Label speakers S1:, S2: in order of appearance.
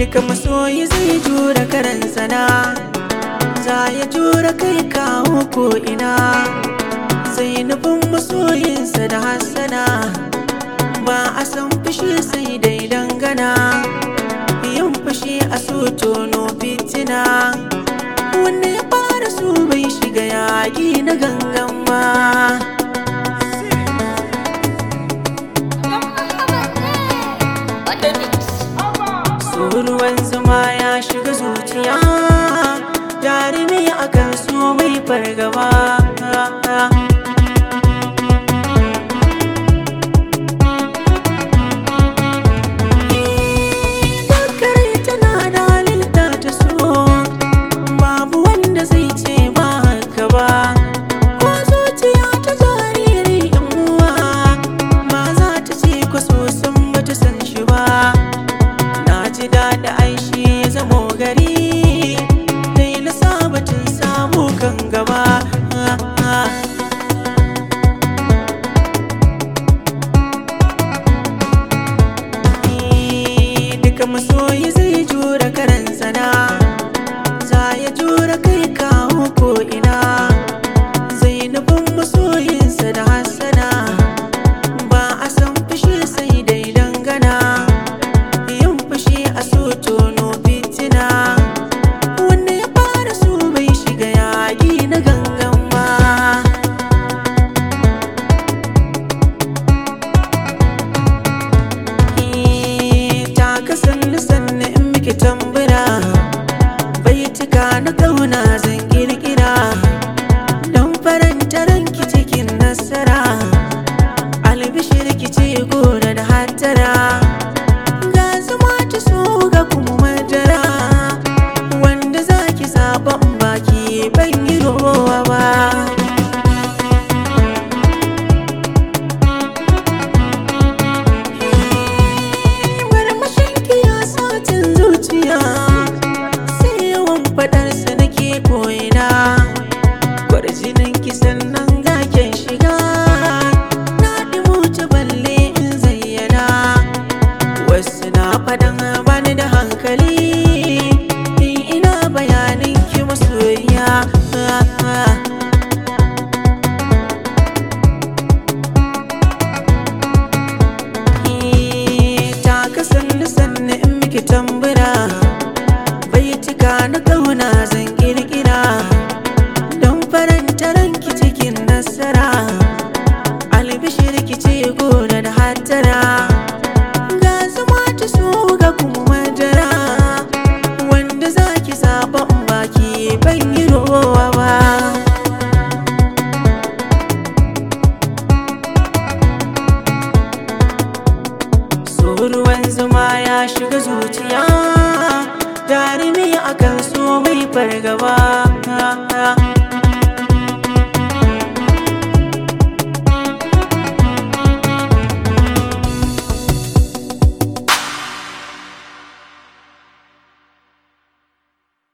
S1: duka masoyi zai jura karan sana za ya jura kai kawo ko ina sai nufin masoyinsa da hassana ba a san fushi sai dai dangana yin fushi a so tono fitina wanda ya fara su bai shiga yaƙi na gangan ba so ruwan zuma ya shiga zuciya jarumi akan so mai fargaba Dakare tana da halitta ta so babu wanda zai ce ba haka ba ko zuciya ta jariri yan uwa ba za ta ce kwaso sun bata san shi ba na ji daɗi aishi ya zamo gari dai na sabatin samu kan gaba duka masoyi zai jura karan sana za ya jura kai kawo ko ina zai nufin masoyinsa da hassana ba a san fushi sai dai dangana yin fushi a so tono fitina wanda ya fara su bai shiga yaƙi na gangan ba ta kasanni sanni in miki tambura bai cika na kauna zan kirkira don faranta ranki cikin nasara albishir ki ce gora da hatara ga zama ta so ga kuma madara wanda zaki zaɓan baki ban yi rowa ba Marmashinki ya satin zuciya sai yawan faɗarsa nake koyina kwarjinin ki sannan gaken shiga na ɗimuta balle in zayyana wasu na faɗan bani da hankali in ina bayanin ki masoyiya ta kasanni sanni in miki tambura bai cika na kauna zan kirkira don faranta ranki cikin nasara albishir ki ce gona da hatara ga zama ta so ga kuma madara wanda zaki zaɓa in baki ban yi rowa ba so ruwan zuma ya shiga zuciya jarumi akan so mai fargaba